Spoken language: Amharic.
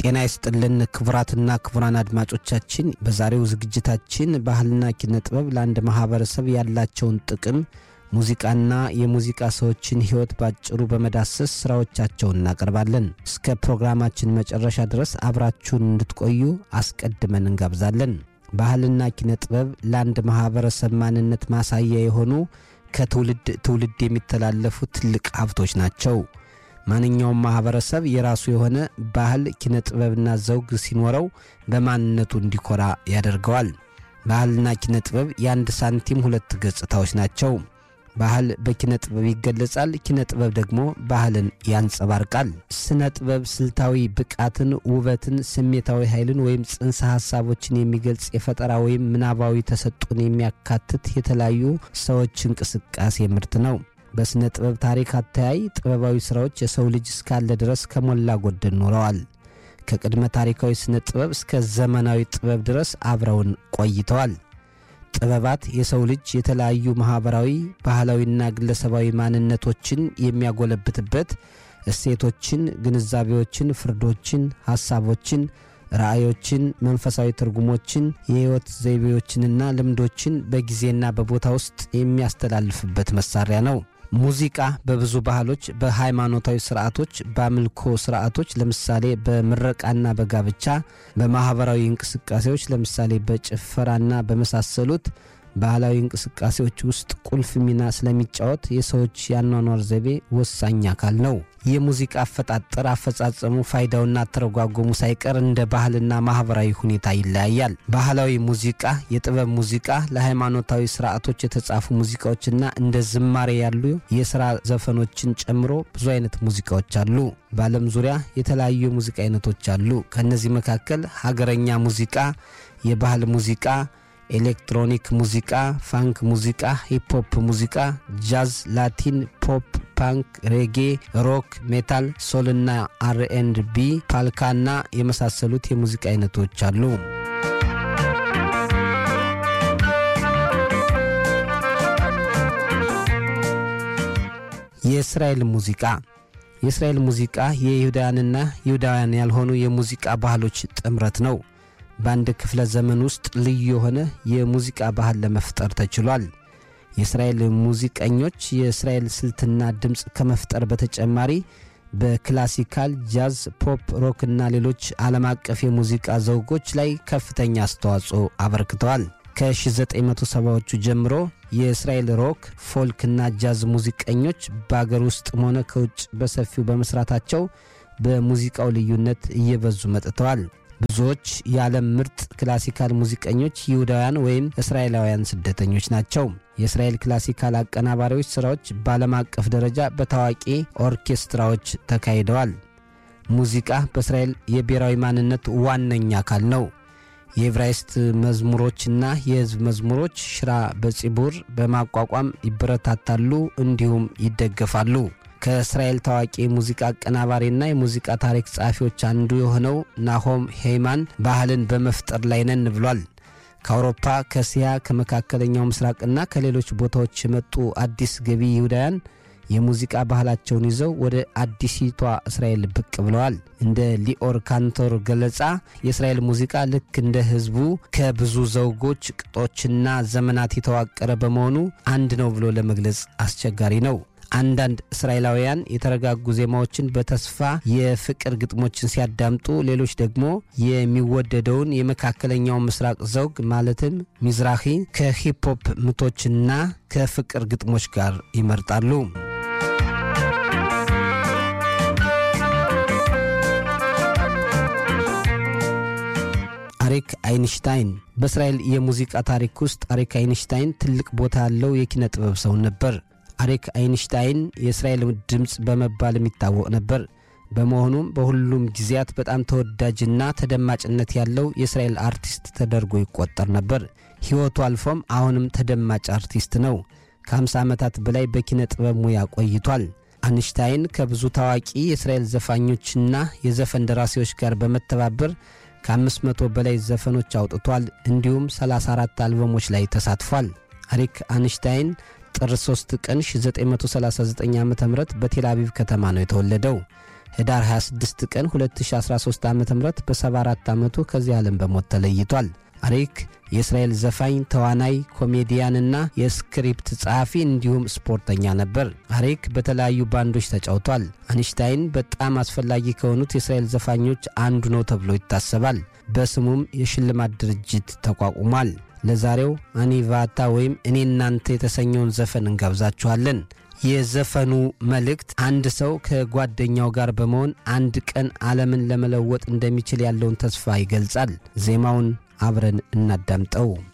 ጤና ይስጥልን ክቡራትና ክቡራን አድማጮቻችን በዛሬው ዝግጅታችን ባህልና ኪነ ጥበብ ለአንድ ማህበረሰብ ያላቸውን ጥቅም ሙዚቃና የሙዚቃ ሰዎችን ሕይወት ባጭሩ በመዳሰስ ሥራዎቻቸውን እናቀርባለን። እስከ ፕሮግራማችን መጨረሻ ድረስ አብራችሁን እንድትቆዩ አስቀድመን እንጋብዛለን። ባህልና ኪነ ጥበብ ለአንድ ማህበረሰብ ማንነት ማሳያ የሆኑ ከትውልድ ትውልድ የሚተላለፉ ትልቅ ሀብቶች ናቸው። ማንኛውም ማህበረሰብ የራሱ የሆነ ባህል፣ ኪነ ጥበብና ዘውግ ሲኖረው በማንነቱ እንዲኮራ ያደርገዋል። ባህልና ኪነ ጥበብ የአንድ ሳንቲም ሁለት ገጽታዎች ናቸው። ባህል በኪነ ጥበብ ይገለጻል፣ ኪነ ጥበብ ደግሞ ባህልን ያንጸባርቃል። ስነ ጥበብ ስልታዊ ብቃትን፣ ውበትን፣ ስሜታዊ ኃይልን ወይም ጽንሰ ሐሳቦችን የሚገልጽ የፈጠራ ወይም ምናባዊ ተሰጥኦን የሚያካትት የተለያዩ ሰዎች እንቅስቃሴ ምርት ነው። በሥነ ጥበብ ታሪክ አተያይ ጥበባዊ ሥራዎች የሰው ልጅ እስካለ ድረስ ከሞላ ጎደል ኖረዋል። ከቅድመ ታሪካዊ ስነ ጥበብ እስከ ዘመናዊ ጥበብ ድረስ አብረውን ቆይተዋል። ጥበባት የሰው ልጅ የተለያዩ ማኅበራዊ፣ ባህላዊና ግለሰባዊ ማንነቶችን የሚያጎለብትበት እሴቶችን፣ ግንዛቤዎችን፣ ፍርዶችን፣ ሐሳቦችን፣ ራእዮችን፣ መንፈሳዊ ትርጉሞችን፣ የሕይወት ዘይቤዎችንና ልምዶችን በጊዜና በቦታ ውስጥ የሚያስተላልፍበት መሣሪያ ነው። ሙዚቃ በብዙ ባህሎች፣ በሃይማኖታዊ ስርዓቶች፣ በአምልኮ ስርዓቶች ለምሳሌ በምረቃና በጋብቻ፣ በማኅበራዊ እንቅስቃሴዎች ለምሳሌ በጭፈራና በመሳሰሉት ባህላዊ እንቅስቃሴዎች ውስጥ ቁልፍ ሚና ስለሚጫወት የሰዎች የአኗኗር ዘይቤ ወሳኝ አካል ነው። የሙዚቃ አፈጣጠር፣ አፈጻጸሙ፣ ፋይዳውና አተረጓጎሙ ሳይቀር እንደ ባህልና ማኅበራዊ ሁኔታ ይለያያል። ባህላዊ ሙዚቃ፣ የጥበብ ሙዚቃ፣ ለሃይማኖታዊ ስርዓቶች የተጻፉ ሙዚቃዎችና እንደ ዝማሬ ያሉ የሥራ ዘፈኖችን ጨምሮ ብዙ አይነት ሙዚቃዎች አሉ። በዓለም ዙሪያ የተለያዩ የሙዚቃ አይነቶች አሉ። ከእነዚህ መካከል ሀገረኛ ሙዚቃ፣ የባህል ሙዚቃ ኤሌክትሮኒክ ሙዚቃ፣ ፋንክ ሙዚቃ፣ ሂፕሆፕ ሙዚቃ፣ ጃዝ፣ ላቲን፣ ፖፕ፣ ፓንክ፣ ሬጌ፣ ሮክ፣ ሜታል፣ ሶልና አር ኤንድ ቢ፣ ፓልካና የመሳሰሉት የሙዚቃ አይነቶች አሉ። የእስራኤል ሙዚቃ የእስራኤል ሙዚቃ የይሁዳውያንና ይሁዳውያን ያልሆኑ የሙዚቃ ባህሎች ጥምረት ነው። በአንድ ክፍለ ዘመን ውስጥ ልዩ የሆነ የሙዚቃ ባህል ለመፍጠር ተችሏል። የእስራኤል ሙዚቀኞች የእስራኤል ስልትና ድምፅ ከመፍጠር በተጨማሪ በክላሲካል፣ ጃዝ፣ ፖፕ፣ ሮክ እና ሌሎች ዓለም አቀፍ የሙዚቃ ዘውጎች ላይ ከፍተኛ አስተዋጽኦ አበርክተዋል። ከ1970ዎቹ ጀምሮ የእስራኤል ሮክ፣ ፎልክ እና ጃዝ ሙዚቀኞች በአገር ውስጥም ሆነ ከውጭ በሰፊው በመስራታቸው በሙዚቃው ልዩነት እየበዙ መጥተዋል። ብዙዎች የዓለም ምርጥ ክላሲካል ሙዚቀኞች ይሁዳውያን ወይም እስራኤላውያን ስደተኞች ናቸው። የእስራኤል ክላሲካል አቀናባሪዎች ሥራዎች በዓለም አቀፍ ደረጃ በታዋቂ ኦርኬስትራዎች ተካሂደዋል። ሙዚቃ በእስራኤል የብሔራዊ ማንነት ዋነኛ አካል ነው። የዕብራይስጥ መዝሙሮችና የሕዝብ መዝሙሮች ሽራ በጺቡር በማቋቋም ይበረታታሉ እንዲሁም ይደገፋሉ። ከእስራኤል ታዋቂ የሙዚቃ አቀናባሪና የሙዚቃ ታሪክ ጸሐፊዎች አንዱ የሆነው ናሆም ሄይማን ባህልን በመፍጠር ላይ ነን ብሏል። ከአውሮፓ፣ ከእስያ፣ ከመካከለኛው ምስራቅና ከሌሎች ቦታዎች የመጡ አዲስ ገቢ ይሁዳውያን የሙዚቃ ባህላቸውን ይዘው ወደ አዲሲቷ እስራኤል ብቅ ብለዋል። እንደ ሊኦር ካንቶር ገለጻ የእስራኤል ሙዚቃ ልክ እንደ ሕዝቡ ከብዙ ዘውጎች፣ ቅጦችና ዘመናት የተዋቀረ በመሆኑ አንድ ነው ብሎ ለመግለጽ አስቸጋሪ ነው። አንዳንድ እስራኤላውያን የተረጋጉ ዜማዎችን በተስፋ የፍቅር ግጥሞችን ሲያዳምጡ፣ ሌሎች ደግሞ የሚወደደውን የመካከለኛው ምስራቅ ዘውግ ማለትም ሚዝራሂ ከሂፕሆፕ ምቶችና ከፍቅር ግጥሞች ጋር ይመርጣሉ። አሪክ አይንሽታይን በእስራኤል የሙዚቃ ታሪክ ውስጥ አሪክ አይንሽታይን ትልቅ ቦታ ያለው የኪነ ጥበብ ሰው ነበር። አሪክ አይንሽታይን የእስራኤል ድምፅ በመባል የሚታወቅ ነበር። በመሆኑም በሁሉም ጊዜያት በጣም ተወዳጅና ተደማጭነት ያለው የእስራኤል አርቲስት ተደርጎ ይቆጠር ነበር። ሕይወቱ አልፎም አሁንም ተደማጭ አርቲስት ነው። ከ50 ዓመታት በላይ በኪነ ጥበብ ሙያ ቆይቷል። አንሽታይን ከብዙ ታዋቂ የእስራኤል ዘፋኞችና የዘፈን ደራሲዎች ጋር በመተባበር ከ500 በላይ ዘፈኖች አውጥቷል። እንዲሁም 34 አልበሞች ላይ ተሳትፏል። አሪክ አንሽታይን ጥር 3 ቀን 1939 ዓ ም በቴል አቪቭ ከተማ ነው የተወለደው። ህዳር 26 ቀን 2013 ዓ ም በ74 ዓመቱ ከዚህ ዓለም በሞት ተለይቷል። አሪክ የእስራኤል ዘፋኝ፣ ተዋናይ፣ ኮሜዲያንና የስክሪፕት ጸሐፊ እንዲሁም ስፖርተኛ ነበር። አሪክ በተለያዩ ባንዶች ተጫውቷል። አንሽታይን በጣም አስፈላጊ ከሆኑት የእስራኤል ዘፋኞች አንዱ ነው ተብሎ ይታሰባል። በስሙም የሽልማት ድርጅት ተቋቁሟል። ለዛሬው አኒቫታ ወይም እኔ እናንተ የተሰኘውን ዘፈን እንጋብዛችኋለን። የዘፈኑ መልእክት አንድ ሰው ከጓደኛው ጋር በመሆን አንድ ቀን ዓለምን ለመለወጥ እንደሚችል ያለውን ተስፋ ይገልጻል። ዜማውን አብረን እናዳምጠው።